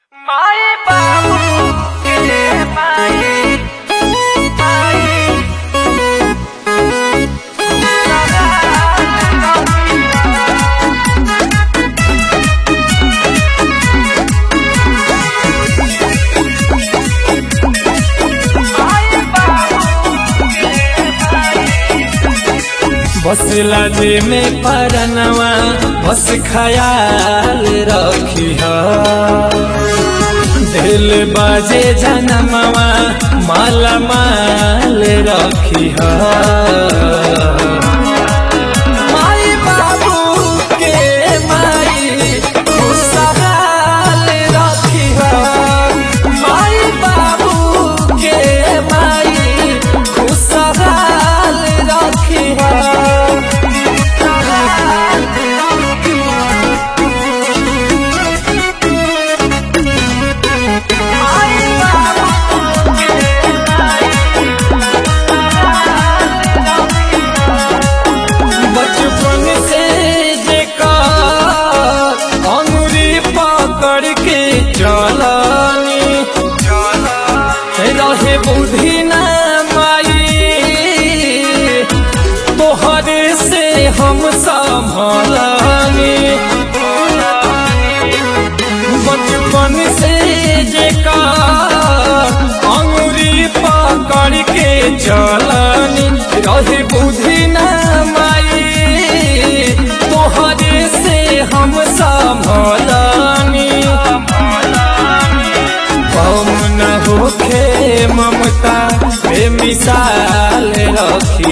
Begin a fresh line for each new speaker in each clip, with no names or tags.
माई बाबू के माई माई
बसला जे में परनवा बस खयाल रखी दिल बाजे जनमवा माला माल रखी माई बाबू के माई खुशहाल रखी माई बाबू के माई खुशहाल रखी बचपन से जेकर अंगुरी पकड़ के चलनी रहे बुद्धि न माई तोहरे से हम संभलनी बचपन से जेकर अंगुरी पकड़ के चलनी रहे बुद्धि न माई तोहरे से हम संभलनी कम न होखे ममता बे मिसाल रखी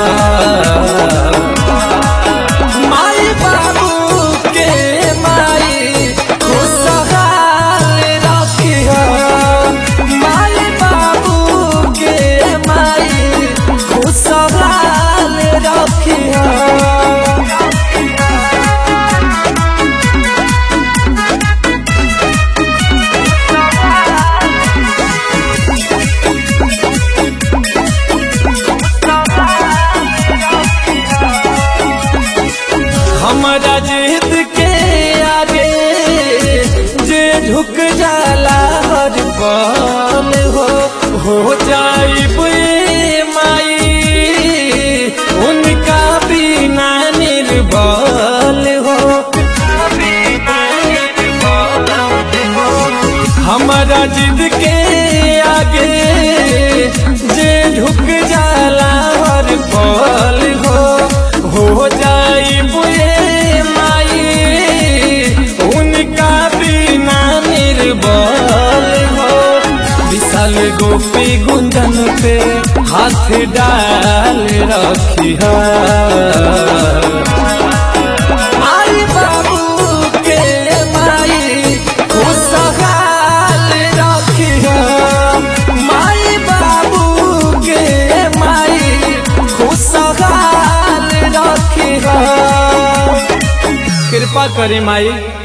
माई बाबू के माई खुशहाल रखी माई बाबू के माई खुशहाल रखी हमारा जिद के आगे जे झुक जाला हर पल हो हो जाइब ए माई उनका बिना निर्बल हो हमारा जिद के आगे जे झुक जाला हर पल हो हो जाई बुए माई उनका बिना निर्बल हो विशाल गोपी गुंजन पे हाथ डाल रखी माई बाबू के माई खुशहाल रखी माई बाबू के माई खुशहाल रखी कृपा करे माई